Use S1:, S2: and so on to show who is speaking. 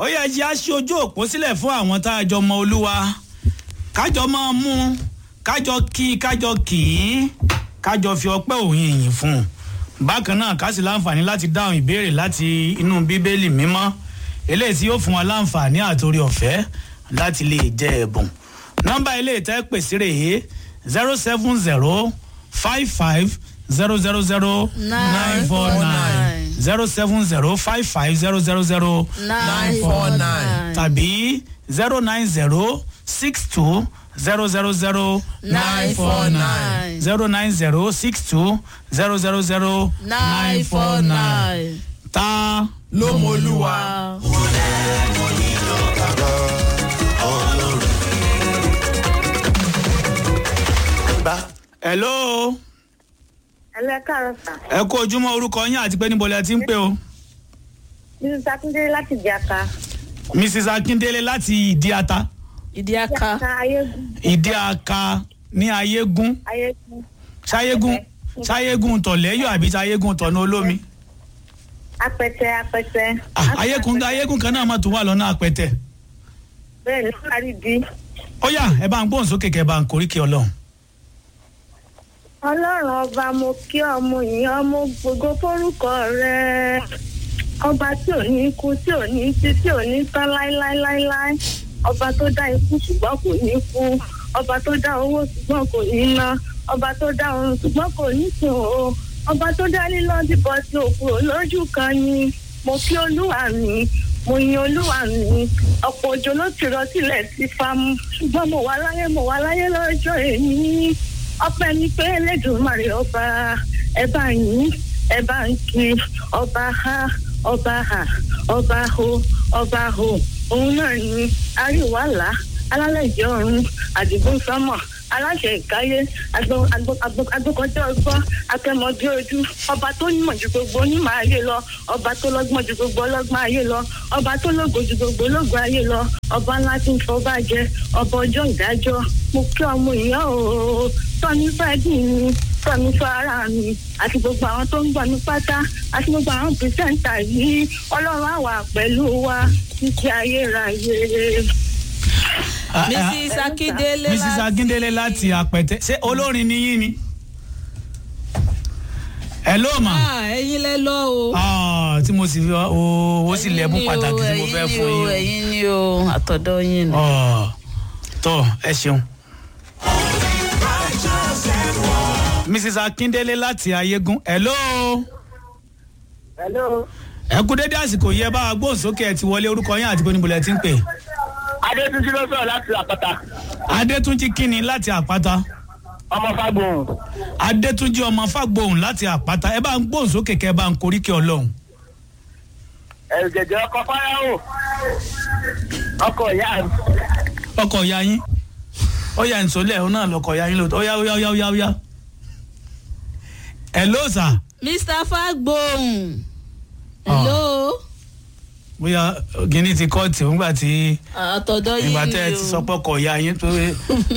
S1: yẹ jẹ́ aṣí ojú òpó sílẹ̀ fún àwọn tá a jọ mọ olúwa kájọ máa mú kájọ kí kájọ kì í kájọ fi ọpẹ́ òun ìyìn fún un bákan náà ká sì láǹfààní láti dáhùn ìbéèrè láti inú bíbélì mímọ́ eléyìí tí yóò fún wa láǹfààní àtòrí ọ̀fẹ́ láti lè jẹ ẹ̀bùn nọ́mbà eléyìí tẹ́ pèsè rèé zero seven zero five five zero zero zero nine four nine zero seven zero five five zero zero zero
S2: nine four nine
S1: tàbí zero nine zero six two zero zero zero
S2: nine four nine
S1: zero nine zero six two zero zero zero
S2: nine four nine.
S1: ta
S3: ló mọ olúwa.
S1: hello
S4: ẹlẹ́ káàárọ̀ sà
S1: ẹ kó ojúmọ́ orúkọ yín àti pé níbo lẹ ti ń pè o
S4: mrs akíndélé láti jàkà
S1: mrs akindele láti ìdí ata
S2: ìdí aka
S4: jàkà ayégún
S1: ìdí aka ní ayégún
S4: ayégún
S1: ṣayégún ṣayégún tọ̀lẹ́yọ̀ àbí ṣayégún tọ̀nà olómi
S4: apẹtẹ apẹtẹ.
S1: Ah, ayégún ayégún kan náà mà tún wà lọ́nà àpẹtẹ
S4: bẹ́ẹ̀ ní sáré di.
S1: ó yá ẹ bá ń gbóhùn sókè kẹ bá ń koríkì ọlọ́run
S4: ọlọ́run ọba mo kí ọmọ yìí ọmọ gbogbo fórúkọ rẹ ọba tí ò ní kú tí ò ní tí tí ò ní tán láéláéláéláé ọba tó dá ikú ṣùgbọ́n kò ní kú ọba tó dá owó ṣùgbọ́n kò ní ná ọba tó dá oorun ṣùgbọ́n kò ní sùn o ọba tó dá lílọ dìbò tí òkúrò lójú kan ni mo kí olúwa mi mo yin olúwa mi ọ̀pọ̀ òjò ló ti rọ sílẹ̀ sí fámú ṣùgbọ́n mo wà láyé mo wà láyé lọ́jọ́ èmi ọpẹ́ ní pé lẹdùnmarè ọba ẹ bá yín ẹ bá ń kí ọba ha ọba ha ọba ho ọba ho òun náà ní àríwálà alálẹ̀jẹ̀ ọ̀run àdìgún sọ́mọ̀ aláṣẹ ìkáyé agbókọjọ ọgbọ́n akẹ́mọ̀dé ojú ọba tó nímọ̀ ju gbogbo onímọ̀ ayé lọ ọba tó lọ́gbọ́n ju gbogbo ọlọ́gbọ́n ayé lọ ọba tó lógo ju gbogbo ológo ayé lọ ọba ńlá tí ń fọba jẹ ọba ọjọ́ ìdájọ́ mo kí ọmọ ìyá o tọ́ni fẹ́ẹ́dì mi tọ́ni fún ara mi àti gbogbo àwọn tó ń gbọ́ mi pátá àti gbogbo àwọn pìrìsẹ́ńtà yìí ọlọ́run àwà pẹ̀lú wa títí ayérayé.
S2: mrs akindele
S1: mrs akindele láti àpẹtẹ ṣé olórin ni yín ni hello ma
S2: Ah, ẹyin lẹ lọ o.
S1: Ah, tí mo sì fi owó sì lẹ́bùn pàtàkì tí mo fẹ́ fún yín
S2: ẹyin ni o àtọ̀dọ̀ yín ni.
S1: o. tọ́ ẹ ṣeun. mrs akindele láti ayégún hello
S4: hello.
S1: ẹ kú dédé àsìkò yẹ bá a gbóhùnsókè ẹ ti wọlé orúkọ yín àti bóni bọ̀lẹ̀ tí ń pè.
S5: adétúnjì ló sọ̀rọ̀ láti àpáta
S1: adétúnjì kínni láti àpáta
S5: ọmọ fagbọn
S1: adétúnjì ọmọ fàgbóhùn láti àpáta ẹ bá ń gbóhùnsókè kẹ bá ń koríkẹ ọlọ́run.
S5: ẹ̀jẹ̀jẹ̀ ọkọ̀ fáráhùn ọkọ̀ ìyá mi.
S1: ọkọ̀ ya yín ó yà nsọ́lẹ̀ ó náà lọkọ̀ ya yín lóòótọ́ ó yá ó yá ó yá ó yá ó yá. hello sir
S2: mr fagbohun. hello.
S1: bóyá gíní ti kọ́ọ̀tì nígbà tí
S2: àtọ̀dọ̀ yín ni o.
S1: ìgbà tẹ́ ẹ ti sọ pé ọkọ̀ ya yín tó